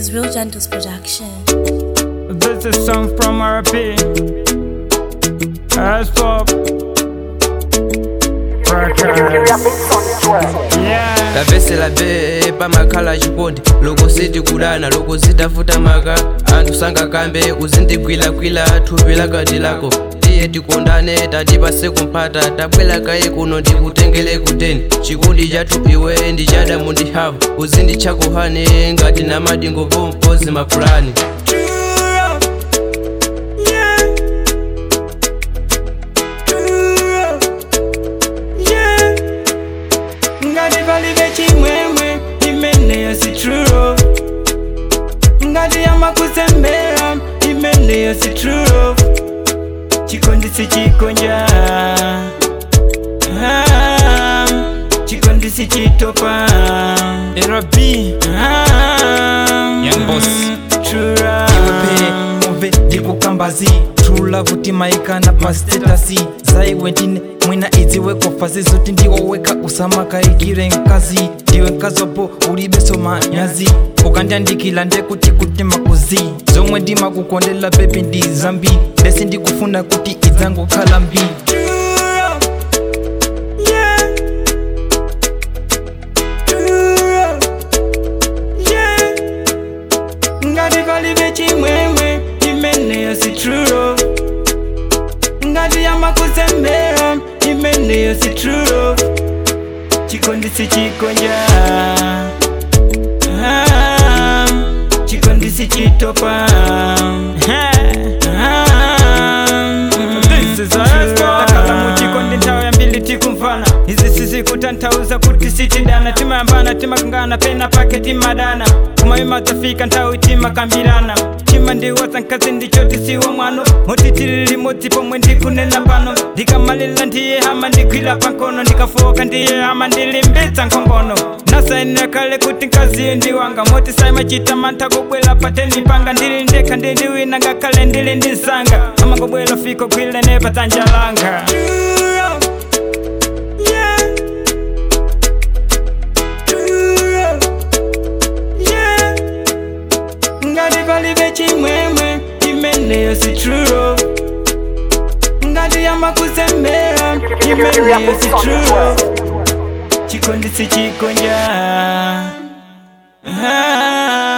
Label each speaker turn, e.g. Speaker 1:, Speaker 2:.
Speaker 1: is Real Gentles Production.
Speaker 2: This is song from RP. As pop. Yeah.
Speaker 3: lavesela be pamakhala chikondi loko sitikudana loko sitafuta maka anthu sangakambe uzindigwilagwila thupi lakati lako tiye tikondane tatipase kumphata tabwela kaye kuno ndikutengele kuteni chikondi chathu iwe ndichadamu ndihavu uzinditchakuhane ngati namadingo pompozi mapulani
Speaker 2: ngati palibe chimwemwe imeneyo si true ngati yamakuzembera imeneyo si true chikondi si chikonja Ah, chikondi si chitopa rb
Speaker 4: Young boss. iwepe muve ndikukambazi true love timaikana pastetasi zaiwe ndine mwina idziwe kofazi zoti ndiwo weka usamakaikire nkazi ndiwe nkazopo ulibeso manyazi ukandiandikila ndekuti kuti makuzi zomwe ndimakukondela bebi ndi zambi lesi ndikufuna kuti idzangokhala mbi
Speaker 2: ngati palibe chimwemwe imeneyo si true ngati yamakuzembera imeneyo si true chikondi si chikonja Ah, chikondi si chitopa takala muchikondi nthawi yambili tikumvana izi sizikutanthauza kuti sitidana timayambana timakangana pena pake timadana kumayima tafika nthawi timakambirana chima ndiwaza nkazi ndicho tisiwa mwano moti tili limodzi pomwe ndikunena pano ndikamalila ndiye hama ndigwira pankono ndikafoka ndiye hama ndilimbitsa nkhongono nasainira kale kuti nkaziyo ndiwanga moti saimachita mantha kubwera pateni panga ndili ndekha ndili wina ngakhale ndili ndi nsanga amangobwera fiko gwile nepa dzanja langa ngati palibe chimwemwe imeneyo si true ngati yamakuzembera imeneyo si true chikondi si chikonja Ah,